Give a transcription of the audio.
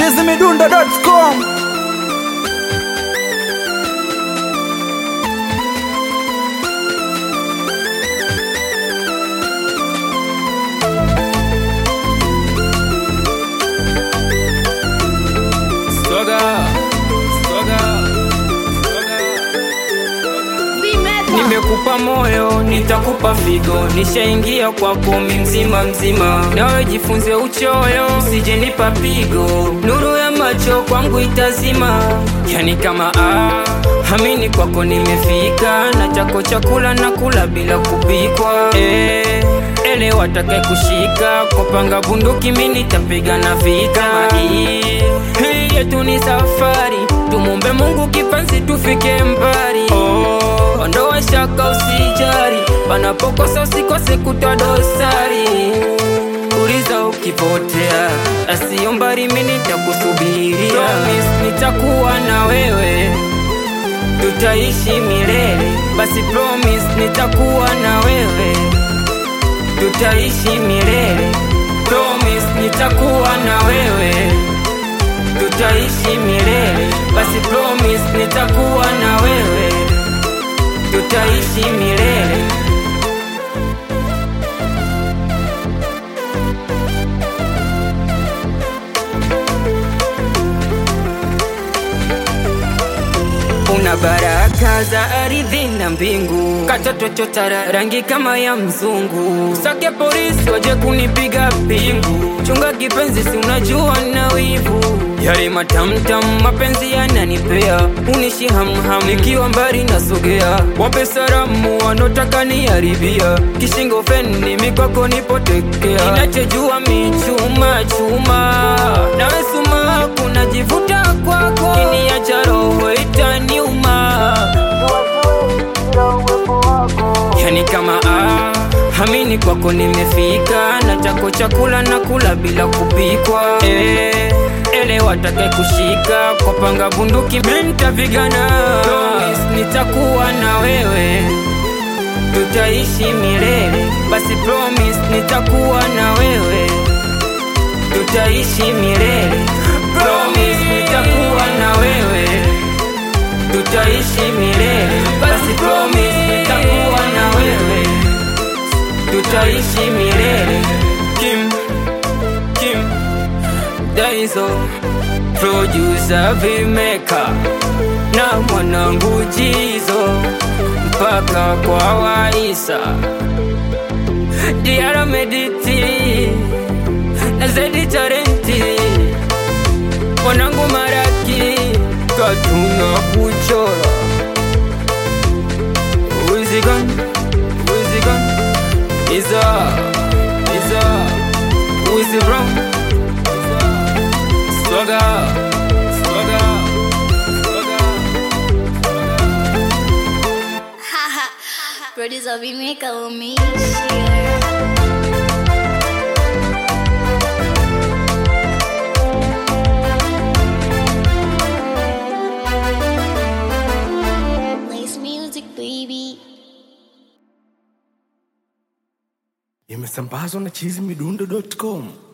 chizimidundo.com Soga, soga, soga. Nimekupa moyo, nitakupa figo, nishaingia kwako mi mzima mzima, nawe jifunze uchoyo, usijenipa pigo, nuru ya macho kwangu itazima, yani kama ah, hamini kwako nimefika, na chako chakula na kula bila kupikwa eh, elewa take kushika, kopanga bunduki mi nitapigana vita hii hii yetu ni safari, tumumbe Mungu kipenzi tufike mbali. Oh, ondoa shaka usijari, panapokosa usikose kutoa dosari. Uliza ukipotea, asiyo mbali mimi nitakusubiria. Promise nitakuwa na wewe, tutaishi milele. Basi promise nitakuwa na wewe, tutaishi milele. Promise nitakuwa na wewe tutaishi milele. Basi promise nitakuwa na wewe, tutaishi milele. Una baraka za ardhi na mbingu, katoto chotara rangi kama ya mzungu. Sake polisi waje kunipiga pingu, chunga kipenzi, si unajua na wivu. Yale matamtam mapenzi yananipea, unishi hamham, nikiwa mbali nasogea. Wape salamu wanotaka niharibia, kishingo feni mikwako nipotekea. Ninachojua michuma chuma, nawe suma kunajivuta kwako, kiniacha roho itaniuma. Yani kama ah, hamini kwako nimefika, na chako chakula na kula bila kupikwa eh, elewa take kushika kwa panga bunduki, mimi nitapigana. Promise nitakuwa na wewe, tutaishi milele. Basi promise nitakuwa na wewe, tutaishi milele. Promise nitakuwa na wewe tutaishi milele. Basi promise nitakuwa na wewe, tutaishi milele. Kim, Kim, Daizo, producer vimeka na mwanangu Jizo mpaka kwa Waisa Diara Mediti na Zedi Tarenti mwanangu Maraki katuna kuchora Wizigan, Wizigan Iza, Iza Wizi Brown Swaga, Swaga, Swaga Producer Vimeka umeishia Nice music baby imesambazwa na chizimidundo.com